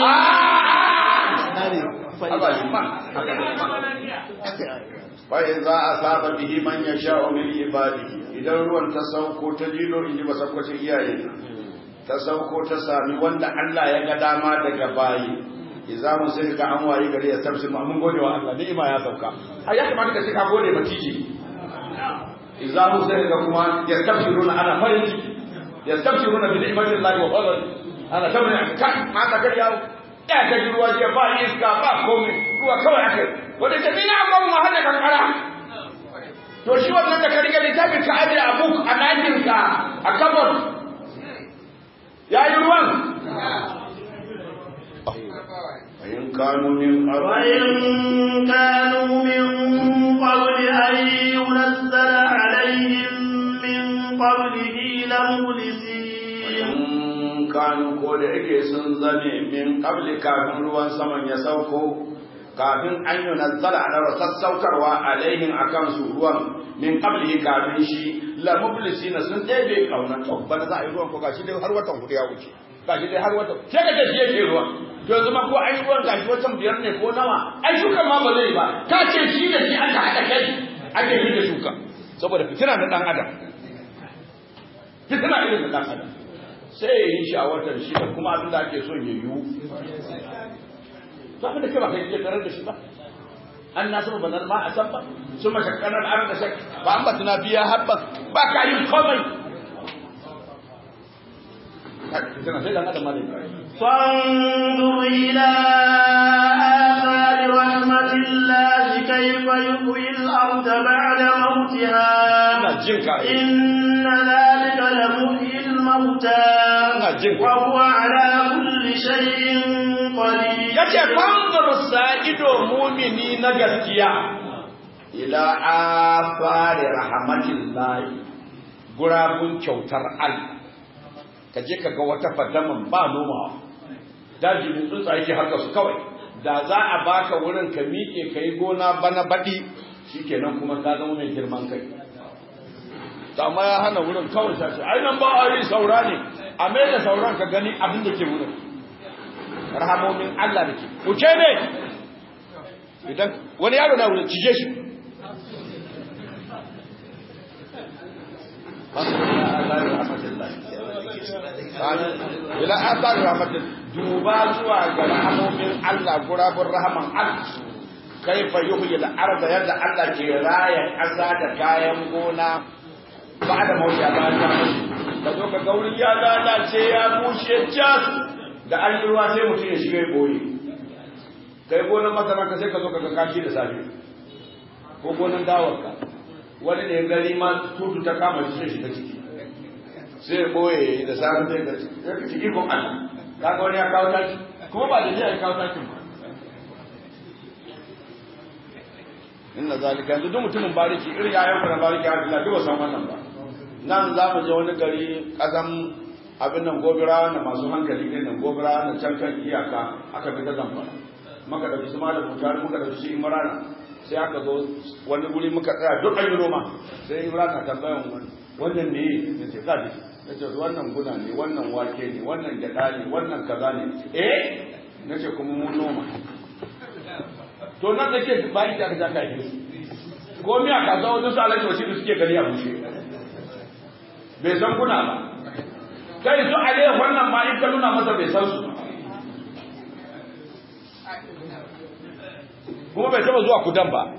Bai za a saba bihi man ya sha min ibadi idan ruwan ta sauko ta lilo in ji ba sakwacin iyaye ta sauko ta sami wanda Allah ya ga dama daga bayi idza mun sai ga an wayi gari ya tafsir ma mun gode wa Allah ni'ima ya sauka ai ya kamata ka ce ka gode ba tiji idza mun sai ga kuma ya tafsiruna ana farin ciki ya tafsiruna bi ni'matillahi wa fadl ana tabbata kan haka gari yawo ya ta ji ruwa jiya ba iska ba komai ruwa kawai aka yi wanda ta ina ba mu hada kankara to shi wannan da ka riga littafin ka aje a buk a ɗakin ka a kabar ya yi ruwan in kanu min وإن كانوا من قبل أن ينزل عليهم من قبله لمبلسين in kanu ko da yake sun zame min qabli kafin ruwan saman ya sauko kafin an yi nazzala a sassaukarwa alaihim akan su ruwan min qablihi kafin shi la mublisina sun ɗebe kauna to bana za a yi ruwan ko gashi dai har watan hudu ya wuce gashi dai har watan sai ka ce shi yake ruwan yanzu ma ko an yi ruwan gashi watan biyar ne ko nawa ai shuka ma ba zai ba ka ce shi da shi aka haɗa kai ake yi da shuka saboda fitina na ɗan adam fitina irin da ɗan adam sai ya yi shi a watan shi da kuma abin da ake son ya yiwu to abin da kai ba kai ke tarar da shi ba an nasu ba nan ma a san ba su mashakkanar an da shak ba an batuna biya habba ba ka yin komai tana sai dan adam ma da فانظر إلى آثار رحمة الله كيف يحيي الأرض بعد موتها ina jin ka إن ذلك لمحيي الموتى جنك. وهو على كل شيء قدير yace fanzur sa'ido mumini na gaskiya ila afari rahmatillahi gurabun kyautar Allah ka je ka ga wata fadaman ba nomawa daji ne tsuntsaye ke haka su kawai da za a baka wurin ka miƙe ka yi gona bana baɗi shikenan kuma ka zama mai girman kai to amma ya hana wurin kawai ta ce ai nan ba a yi saura ne a mai da sauran ka gani abin da ke wurin rahamomin Allah da ke wuce ne idan wani yaro na wurin cije shi ila athar rahmatin duba zuwa ga rahamomin Allah gurabun rahaman Allah kaifa yuhyi al-ardh yadda Allah ke raya ƙasa da kayan gona ba da mauti a bayan ta mutu ka zo ka gauri ya lalace ya bushe cas da an yi ruwa sai mutum ya shiga ya boye kai gonan masara ka sai ka zo ka ga kashi da safe ko gonan dawarka wani ne gari ma tutu ta kama shi sai shiga ciki sai ya boye da safe sai ka sai ka ciki ko Allah kaga wani ya kawo taki kuma ba da ni ya kawo takin ba inna zalika yanzu duk mutumin bariki irin yayan ku na bariki har Allah duk ba san wannan ba nan za mu je wani gari kasan abin nan gobira na masu hankali ne nan gobira na can kan iyaka aka fi ta zamfara muka dauki su malam mutare muka dauki su imrana sai aka zo wani guri muka tsaya duk an yi noma sai imrana tambayan wani wannan ne ya ce kaji ya ce wannan guna ne wannan wake ne wannan gyada ne wannan kaza ne eh na ce kuma mun noma to nan da ke bayan da aka ja ka yi ko miya kasuwa wajen su alaji wasu suke gani a bushe bai san kuna ba kai su ale wannan ma in ka nuna masa bai san su kuma bai taba zuwa kudan ba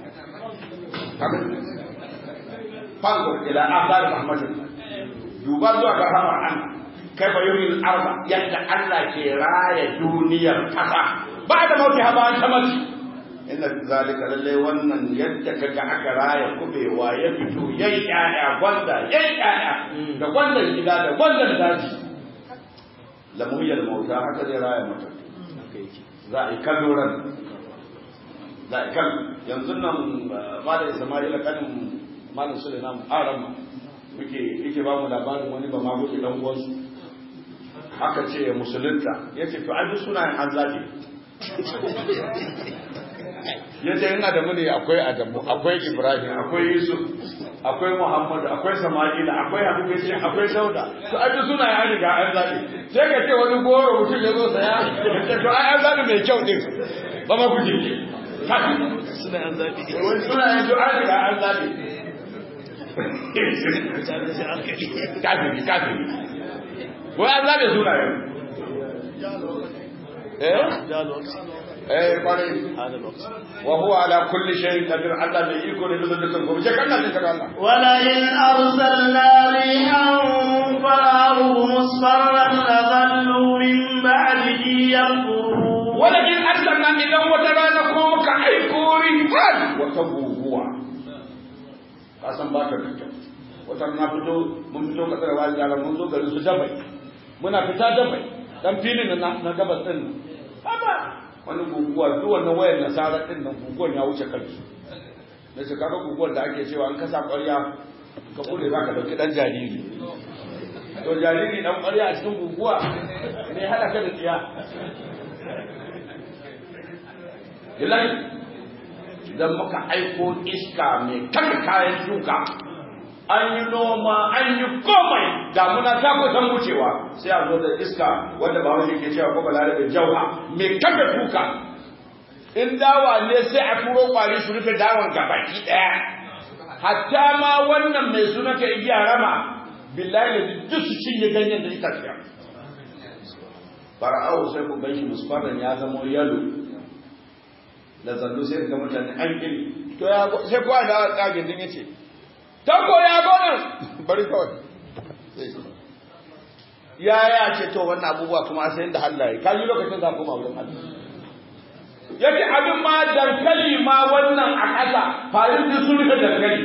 fanzur ila athar rahmatin duba zuwa ga rahmar an kai fa yuhil arba yadda Allah ke raya duniyar kasa ba da mauti ha ba ta mace inna zalika lalle wannan yadda kaga aka raya kubewa ya fito yayi ƴaƴa gwanda yayi ƴaƴa da gwandan gida da gwandan daji lamuyar mauta haka zai raya mutum za a yi kallo ran za a yi kallo yanzu nan malam isma'ila kanin malam suleiman aram muke yake ba mu labarin wani ba ma gudu dan uwansu aka ce ya musulunta ya ce to ai duk sunayen an zaɓe ya ce in adamu ne akwai adamu akwai ibrahim akwai yusuf akwai muhammadu akwai sama'ila akwai habibu ya ce akwai dauda to a ji suna ya riga an zaɓe sai ka ce wani goro mutum ya zo saya ya ce to ai an zaɓe mai kyau ɗin ba ma ku jirgi suna an zaɓi wani suna yanzu an riga an zaɓe kafiri kafiri wai an zaɓe suna yanzu eh eh kwarai hada lokaci wa huwa ala kulli shay'in qadir Allah mai iko ne bisa dukkan komai sai kana cikin Allah ولئن أرسلنا ريحا فرأوه مصفرا لظلوا من بعده ينظرون wala in arsalna idan wata rana ko muka aiko rihan wata guguwa ka san ba ka da kyau wata na fito mun fito kasar wani yara mun zo garin su dabai muna fita dabai dan filin na na gabas din nan haba wani guguwa duk wannan wayar nasara din nan guguwan ya wuce kansu da shi kaga guguwar da ake cewa an kasa ƙwarya ka kure za ka ɗauki ɗan jariri to jariri ɗan ƙwarya a cikin guguwa ne haɗa ka da tsiya Bilahi, idan muka aiko iska mai kaka kayan shuka, an yi noma, an yi komai, damuna ta kusan wucewa, sai a zo da iska wanda ba wani ke cewa ko balare da jauha mai kaka shuka. In dawa ne sai a turo kwari su rufe dawan gabaki ɗaya. Hatta ma wannan mai suna ka igiya rama, billahi da duk su cinye ganyen da ita fiya. Fara'au sai ku gan shi musfaran ya zama yalo, da zallo sai ga mutane an kiri to ya sai kowa da tsagin din yace ta ko ya gona bari kawai ya ya ce to wannan abubuwa kuma sai inda Allah ya kaji lokacin za koma wurin Allah yace abin ma dankali ma wannan a ƙasa farin da sun rufe dankali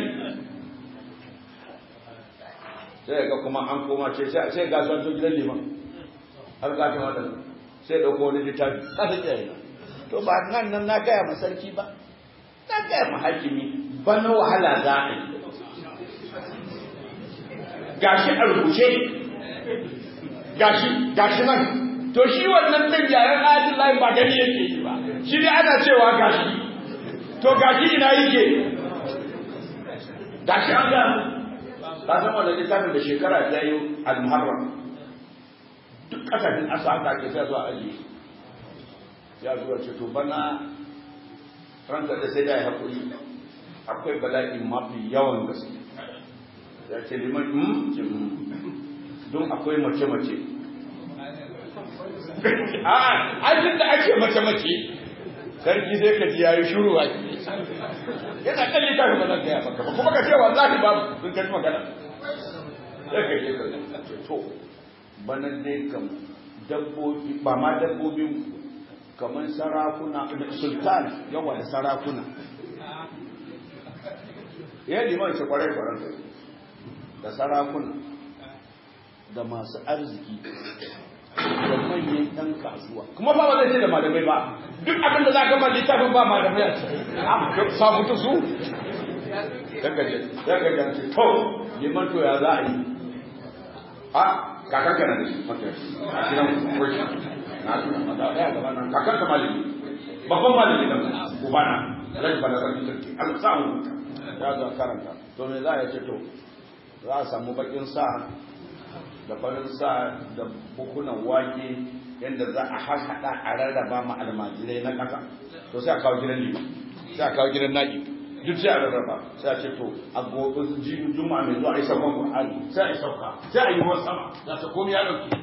sai ga kuma an koma ce sai ga sun gidan liman har ga ta wannan sai dauko wani littafi kasa tsaye to ba nan nan na gaya ma sarki ba na gaya ma hakimi ba na wahala za a yi gashi a rubuce gashi gashi nan to shi wannan din yaren ayatul lahi ba gani yake yi ba shi ne ana cewa gashi to gashi ina yake gashi an ga ka san wannan littafin da shekara ta yi al-muharram duk kasashen asa haka ake sai zuwa ajiye ya zuwa ce to bana ranka da sai da ya haƙuri akwai bala'i mafi yawan gaske ya ce liman mm ce don akwai mace-mace a ajin da ake mace-mace sarki sai ka ji ya yi shuru a yana kan littafin ba zan gaya maka ba kuma ka ce wallahi babu sun kaji magana sai ka je ka ce to bana dai kam dabbobi ba ma dabbobin kamar sarakuna sultan yawa da sarakuna ya liman ce kwarai kwarai da sarakuna da masu arziki da manyan ɗan kasuwa kuma ba ba zai ce da malamai ba duk abinda za ka mali tafin ba malamai a ce sa mutu su daga ce to liman to ya za a yi a kakar kana da shi a gidan kwashi na tuna da ya gaba nan kakar ta malami babban malami da ubana rai bala sarki sarki Allah sa mu ya ga karanta to me za ya ce to za a samu bakin sa da farin sa da bukunan wake yadda za a haɗa a rarraba ma almajirai na ƙasa to sai a kawo gidan lima sai a kawo gidan naƙi duk sai a rarraba sai a ce to a gobe jibi juma'a mai zuwa a yi saukan ƙwa'ani sai a yi sauka sai a yi ruwan sama za ta komi ya ɗauki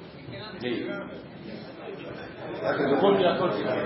zaka ga komai ya kauce ka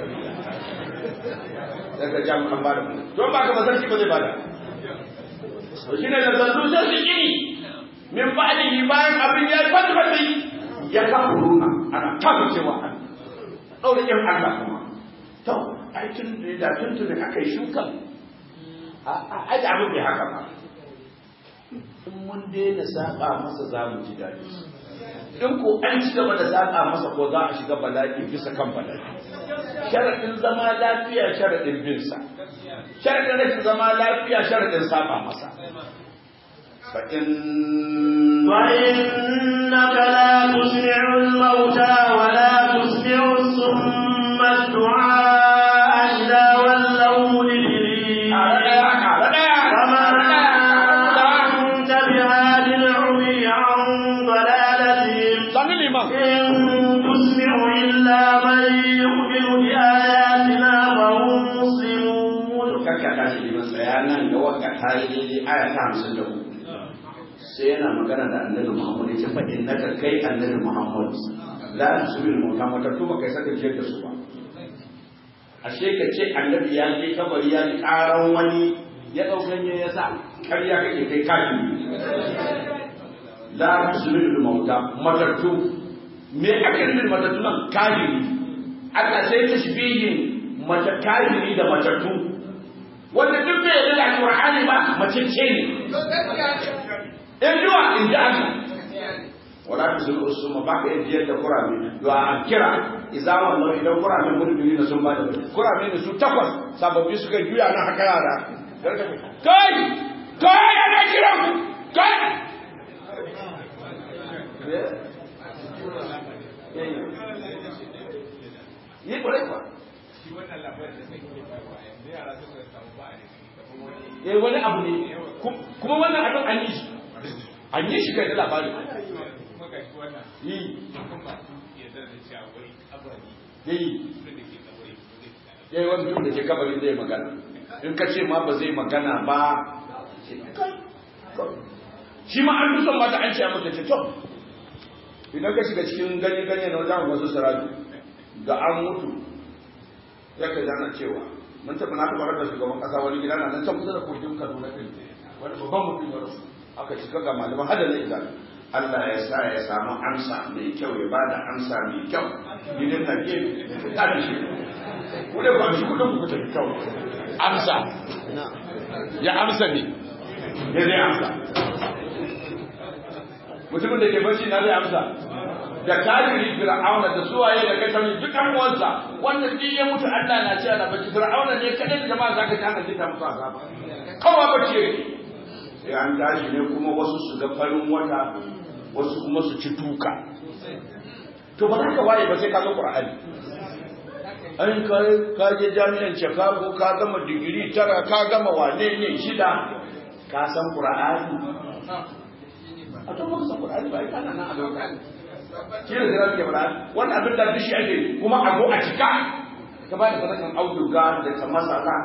daga jami'an ba da ku don ba ka ba sarki ba zai bada to shine da zallu sai su kini min ba'dihi bayan abin ya fadi fadi ya kafuruna ana kafa cewa an daure yin Allah kuma to ai tun da tun tun da aka yi shukan a a da abin bai haka ba in mun daina saba masa za mu ji daɗi in ko an ci gaba da zaƙa masa ko za a shiga bala'i bisa kan bala'i sharaɗin zama lafiya sharaɗin bin sa sharaɗin rashin zama lafiya sharaɗin saba masa fa in فإنك لا تسمع الموتى ولا تسمع الصم الدعاء إذا ولوا عن ضلالتهم sani liman إن تسمع إلا من يؤمن بآياتنا فهم مسلمون kakka tashi liman tsaya nan da wakka ta yi daidai aya ta hamsin da uku sai yana magana da annabi muhammad ya ce fa innaka kai annabi muhammad la tusbil mauta matattu ba kai saka jiyar da su ba ashe ka ce annabi ya je kabari ya ji karan wani ya dau ganye ya sa ƙarya kake kai kafi la tusbil mauta matattu me aka nufi matattu nan kafiri Allah sai tashbihin mata kafiri da matattu wanda duk bai yarda da Qur'ani ba mace ce ne in jiwa in ji Allah wala ta zuru usuma ba ka yadda yadda kurame to a kira idza wallahu idan kurame mulki ne sun ba da kurame ne su takwas sababbi suka juya na haka yara kai kai ana kira ku kai yi kwarai kwa eh wani abu ne kuma wannan abin an yi shi an yi shi kai da labari yi yi yi wani mutum da ke kabari zai magana in ka ce ma ba zai magana ba shi ma an fi son mata an ce mata ce to idan ka shiga cikin ganye ganye na wajen wasu sarari da an mutu ya ka jana cewa mun taɓa na taɓa da shugaban ƙasa wani gida na nan can kusa da kogin kaduna ɗin wani babban mutum ya rasu aka cika ga malaman hada na izali Allah ya sa ya samu amsa mai kyau ya bada amsa mai kyau gidan na ke ta da shi ku da ba shi kudin ku tafi kyau amsa ya amsa ne ya zai amsa mutumin da ke bacci na zai amsa da kafiri fir'auna da suwaye da kashin duk an uwansa wanda duk ya mutu Allah na ce ana bacci fir'auna ne kadai da jama'a zaka ta hana ta musu azaba kowa bacci yake sai an tashi ne kuma wasu su ga farin wata wasu kuma su ci tuka to ba za ka waye ba sai ka ga qur'ani an ka ka je jami'an Chicago ka gama digiri tara ka gama wane ne shida ka san qur'ani a to ba ka san qur'ani ba kana nan a lokacin shi ne zira ke fara wannan abin da dishi ake kuma a zo a cika ka ba da sadakan auduga da ta masara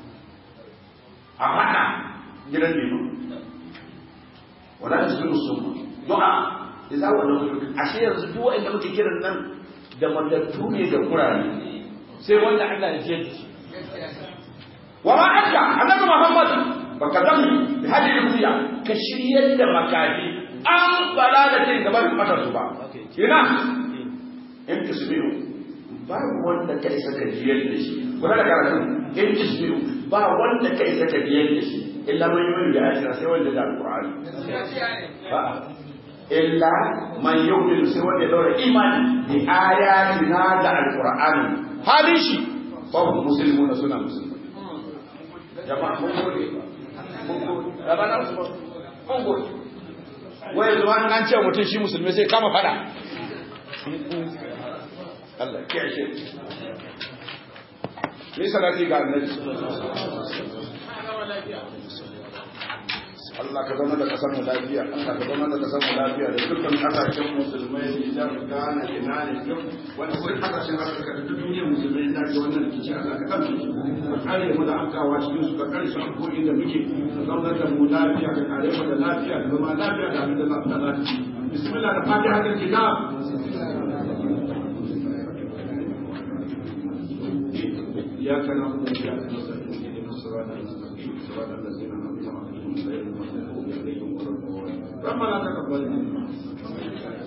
a haɗa gidan lemu wala ta zuru sun du'a da za wa nauyi ashe yanzu duk wanda muke kiran nan da matattu ne da kurare sai wanda Allah ya ce shi wa ma aka annabi Muhammad baka zami da hadi ruya ka shiryar da makafi an bala da kai gaban matar su ba ina in tasbihu ba wanda kai saka jiyar da shi kuma da karatu in tasbihu ba wanda kai saka jiyar da shi illa man yu'minu bi ayatina sai wanda da alqur'ani illa man yu'minu sai wanda da imani bi ayatina da alqur'ani halin shi ba muslimuna suna musulmai jama'a mun gode mun gode rabana mun gode wai zuwa an ce mutum shi musulmi sai kama fada Allah ya shi ni salati ga annabi Allah ka zama da kasar mu lafiya Allah ka zama da kasar mu lafiya da dukkan kasashen musulmai Nijar Ghana ina ne duk wanda kuma kasashen Afirka da duk duniyar musulmai da ke wannan rikici Allah ka kamce ka kare mu da afkawa cikin su ka kare su a ko inda muke ka zama da mu lafiya ka kare mu da lafiya da zama lafiya da abin da za ta lafiya bismillah da fatiha da kitab إياك نعبد وإياك نستعين اهدنا الصراط المستقيم صراط الذين أنعمت عليهم غير المغضوب عليهم ولا الضالين ربنا تقبل منا